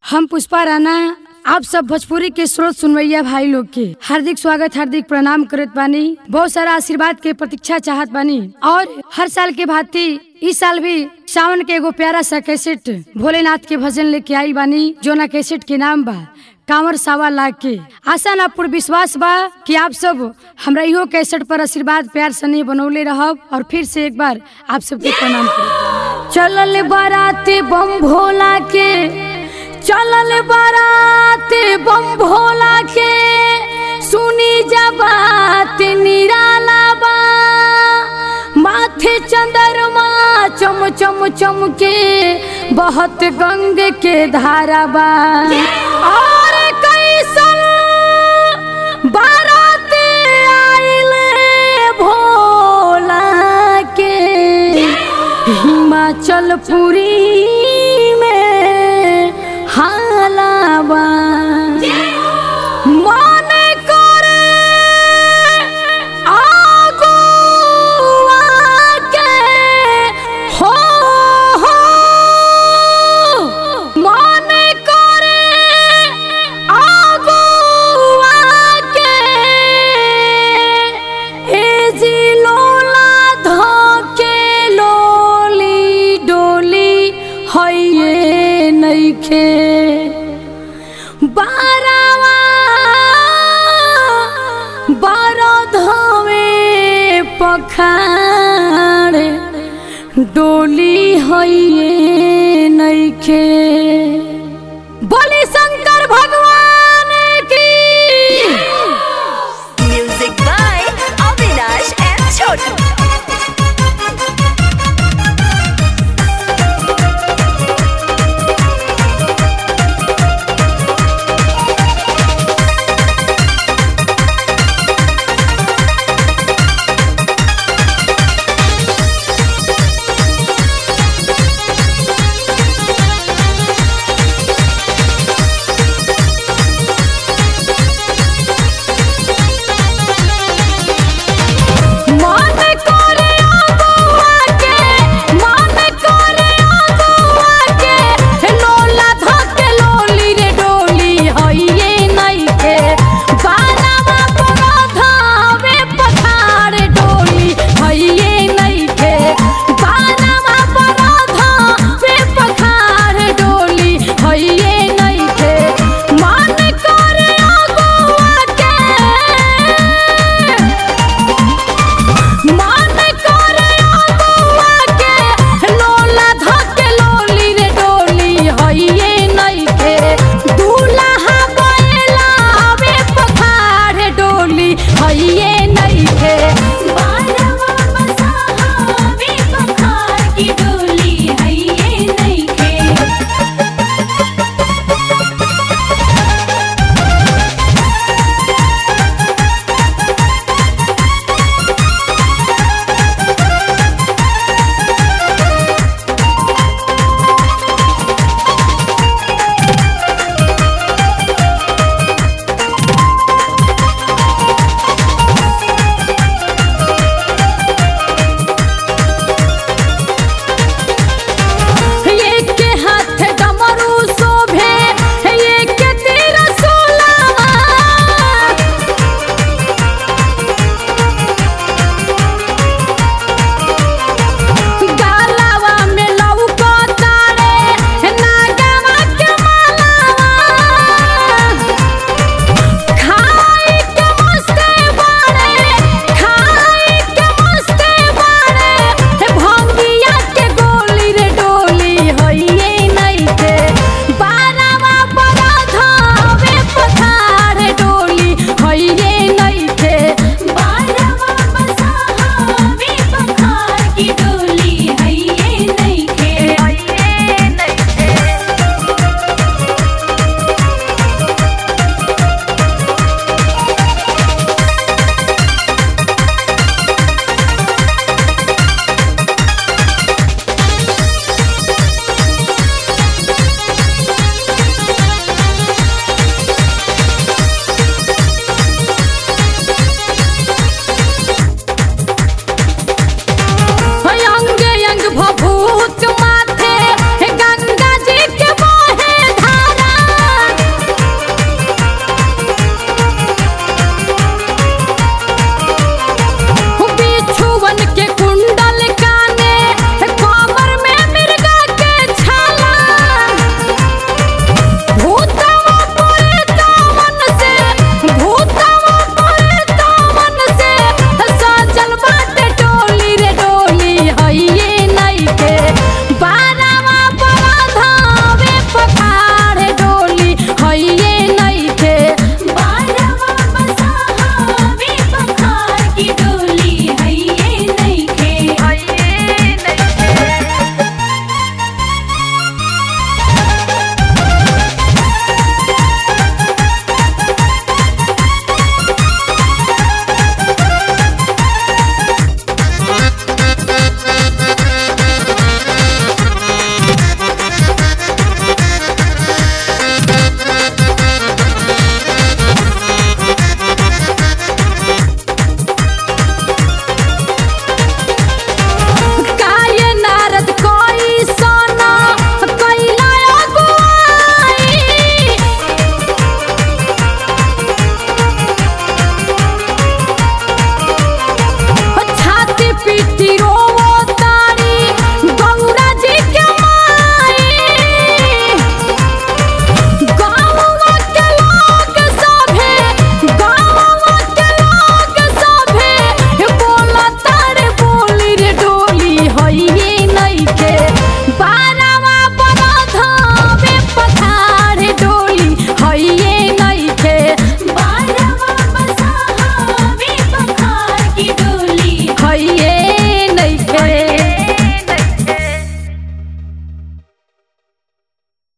हम पुष्पा राणा आप सब भोजपुरी के स्रोत सुनवैया भाई लोग के हार्दिक स्वागत हार्दिक प्रणाम करत बानी बहुत सारा आशीर्वाद के प्रतीक्षा चाहत बानी और हर साल के भांति इस साल भी सावन के एगो प्यारा सा कैसेट भोलेनाथ के भजन लेके आई बानी जो ना कैसेट के नाम बा कांवर सावा लाग के आशा ना पूर्ण विश्वास बा कि आप सब हमरा इहो कैसेट पर आशीर्वाद प्यार सने बनौले रहब और फिर से एक बार आप सबके प्रणाम करब चलल बाराते बम भोला के चलल बाराते बम भोला के सुनी जा बात निराला बा माथे चंद्रमा चम चम चम के बहुत गंग के धारा बा और कैसन बाराते आइले भोला के हिमाचल पुरी में हालाबा मन करे आगुआ के हो हो मन करे आगुआ के ए जी लोला धके लोली डोली हइये नइखे बारावा बारो धवे पखाड़ डोली हइये नइखे